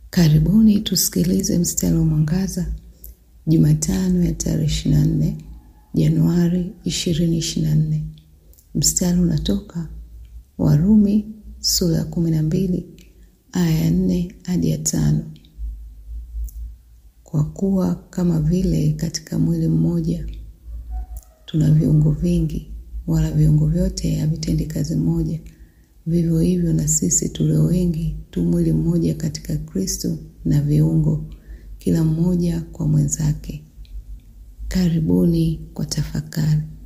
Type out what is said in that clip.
Karibuni tusikilize mstari wa mwangaza Jumatano ya tarehe 24 Januari 2024. Mstari unatoka Warumi sura ya 12 aya ya 4 hadi ya tano. Kwa kuwa kama vile katika mwili mmoja tuna viungo vingi, wala viungo vyote havitendi kazi moja, vivyo hivyo na sisi tulio wengi tu mwili mmoja katika Kristo, na viungo kila mmoja kwa mwenzake. Karibuni kwa tafakari.